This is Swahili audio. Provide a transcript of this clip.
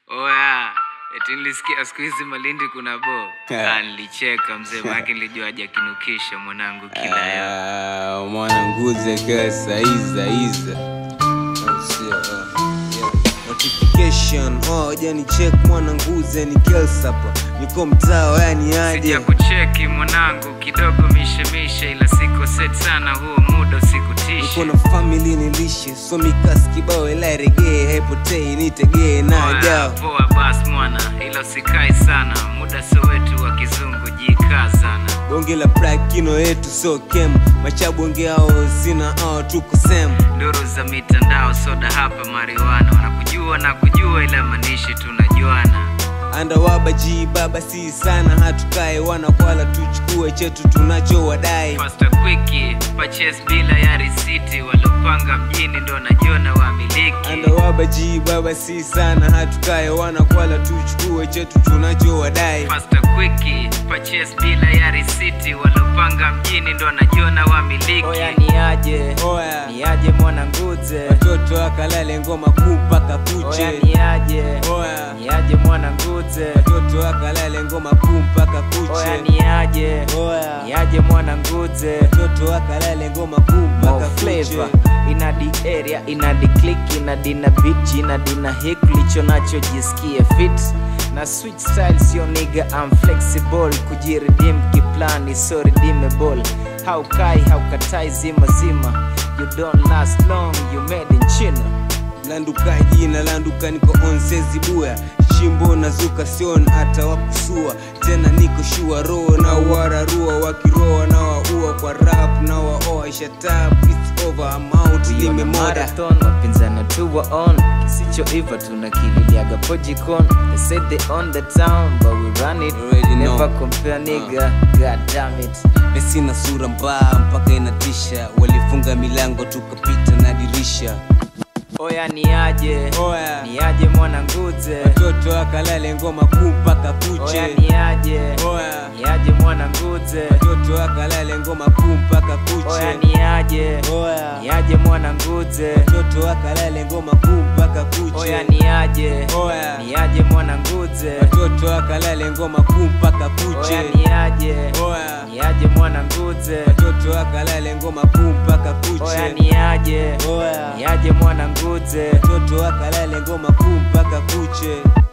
Oya, eti nilisikia siku hizi Malindi kuna bo. Yeah. Ah, nilicheka mzee, maana nilijua hajakinukisha mwanangu kila yo. Ah, mwana nguze kesa iza iza Oh, sio, oh, yeah. Notification oh, jani check mwana nguze ni kelsapa niko mtao yani aje Sija kucheki mwanangu kidogo mishemishe, ila siko set sana, huo muda usikutishe. niko na family nilishe so mikasi kibao ila regee haipotei nitegee na Oya, jao poa bas mwana, ila usikai sana, muda sio wetu wa kizungu, jikaa sana. bonge la prakino yetu so kem machabonge ao sina ao tuko sem Nduru za mitandao, soda hapa mariwana, wanakujua na kujua, ila manishi tunajuana. andawaba ji baba si sana hatukae wana kwala tuchukue chetu tunacho wadai Fasta quickie, purchase bila ya risiti, walopanga mjini ndo najiona wamiliki. andawaba ji baba si sana hatukae wana kwala tuchukue chetu tunacho wadai Fasta quickie, purchase bila ya risiti, walopanga mjini ndo najiona wamiliki. Oya ni aje oya ni aje mwana nguze watoto akalale ngoma kuu mpaka Oya kuche ni aje oya ni aje mwana nguze watoto akalale ngoma kuu mpaka Oya kuche ni aje ni oya aje mwana nguze watoto akalale ngoma kuu mpaka More kuche flavor ina di area ina di click ina dina beat ina dina hik licho nacho jisikie fit na switch style sio nigga I'm flexible kujiredeem kiplani so redeemable haukai haukatai zima zima you don't last long you made in China landuka jina landuka niko onsezi buya shimbo nazuka sion hata wakusua tena niko shua roho na wararua wakiroa na waua kwa rap na waoa shatab it's over I'm out We on a nimemoda marathon wapinzana tu wa on kisichoiva tunakililiaga pojicon they said they on the town but we run it Already know. never compare nigga god damn it mesina sura mbaya mpaka inatisha walifunga milango tukapita na dirisha oya ni aje oya ni aje mwana nguze watoto akalale ngoma kuu mpaka kuche oya ni aje oya ni aje mwana nguze watoto akalale ngoma kuu mpaka oya kuche ni aje oya ni aje mwana nguze watoto akalale ngoma kuu mpaka kuche oya ni aje oya ni aje mwana nguze watoto akalale ngoma kuu mpaka oya kuche ni aje oya ni aje mwana nguze watoto akalale ngoma kuu mpaka oya kuche ni aje oya ni aje mwana nguze watoto akalale ngoma kuu mpaka kuche